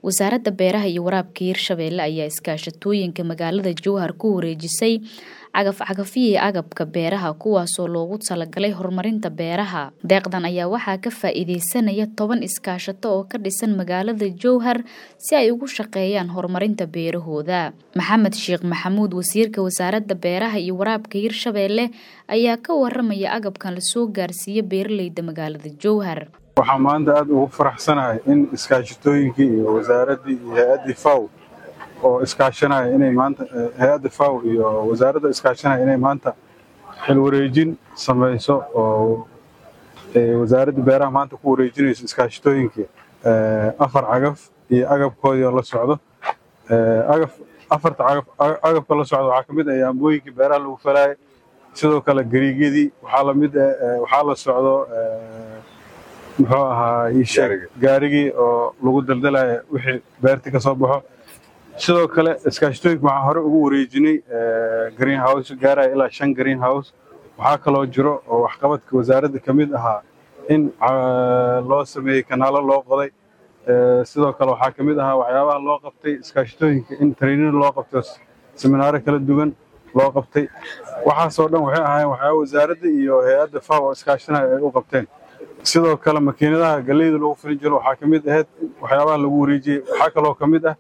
wasaaradda beeraha iyo waraabka hirshabeelle ayaa iskaashatooyinka magaalada jowhar ku wareejisay cagaf-cagafyihii agabka beeraha kuwaasoo loogu talagalay horumarinta beeraha deeqdan ayaa waxaa ka faa-iideysanaya toban iskaashato oo ka dhisan magaalada jowhar si ay ugu shaqeeyaan horumarinta beerahooda maxamed sheekh maxamuud wasiirka wasaaradda beeraha iyo waraabka hirshabeelle ayaa ka waramaya agabkan lasoo gaarsiiya beeraleyda magaalada jowhar waxaa maanta aada ugu faraxsanahay in iskaashatooyinkii iyo wasaaraddii iyo hay-addii faw oo iskaashanaya inay maanta hay-adda faw iyo wasaaradda iskaashanaya inay maanta xil wareejin samayso oo wasaaradda beeraha maanta ku wareejinayso iskaashatooyinkii afar cagaf iyo agabkoodii oo la socdo agaf afarta cagaf agabka la socdo waxaa ka mid ah yaambooyinkii beeraha lagu falaayay sidoo kale gariigyadii waxaa lamid waxaa la socdo muxuu ahaa iisheeg gaarigii oo lagu daldalaya wixii beertii ka soo baxo sidoo kale iskaashatooyinka waxaa hore ugu wareejinay green house gaaraya ilaa shan green house waxaa kaloo jiro oo waxqabadka wasaaradda ka mid ahaa in loo sameeyey kanaalo loo qoday sidoo kale waxaa ka mid ahaa waxyaabaha loo qabtay iskaashatooyinka in training loo qabto seminaaro kala duwan loo qabtay waxaasoo dhan waxay ahaayeen waxyaaba wasaaradda iyo hay-adda faw oo iskaashanaya ay u qabteen sidoo kale makiinadaha galleyda lagu filin jiro waxaa ka mid ahayd waxyaabaha lagu wareejiyey waxaa kaloo ka mid ah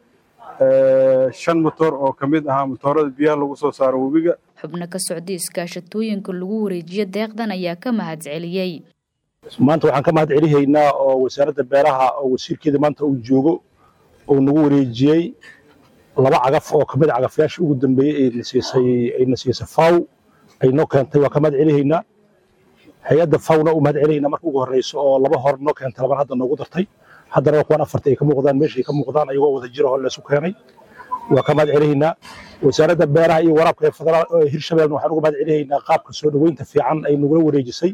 shan motoor oo ka mid ahaa motoorada biyaha lagu soo saaro webiga xubno ka socday iskaashatooyinka lagu wareejiyo deeqdan ayaa ka mahad celiyey maanta waxaan ka mahad celihaynaa oo wasaaradda beeraha oo wasiirkeeda maanta uu joogo oo nagu wareejiyey laba cagaf oo kamid a cagafyaasha ugu dambeeyey ayna siisay faw ay noo keentay waa ka mahad celihaynaa hay-adda fawna u mahad celihaynaa marka ugu horreyso oo laba hor noo keentay laban hadda noogu dartay haddana kuwaan afarta ay ka muuqdaan meeshay ka muuqdaan ayagoo wada jiro oo laysu keenay waa ka mahad celihaynaa wasaaradda beeraha iyo waraabka ee federaal hirshabeelna waxaan uga mahad celihaynaa qaabka soo dhoweynta fiican ay nagula wareejisay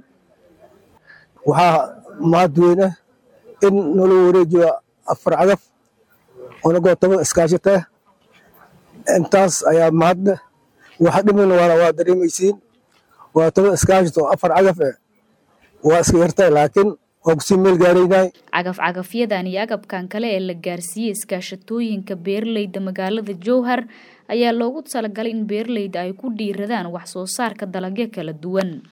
waxaa mahad weyne in nala wareejiyo afar cagaf onagoo toban iskaashata intaas ayaa mahadne waxa dhimina waana waa dareemaysiin waa toban iskaashat oo afar cagaf eh waa iska yartay laakiin waa kusii meel gaaraynay cagaf-cagafyadan iyo agabkan kale ee la gaarsiiyey iskaashatooyinka beeraleyda magaalada jowhar ayaa loogu talagalay in beeraleyda ay ku dhiiradaan wax soo saarka dalagyo kala duwan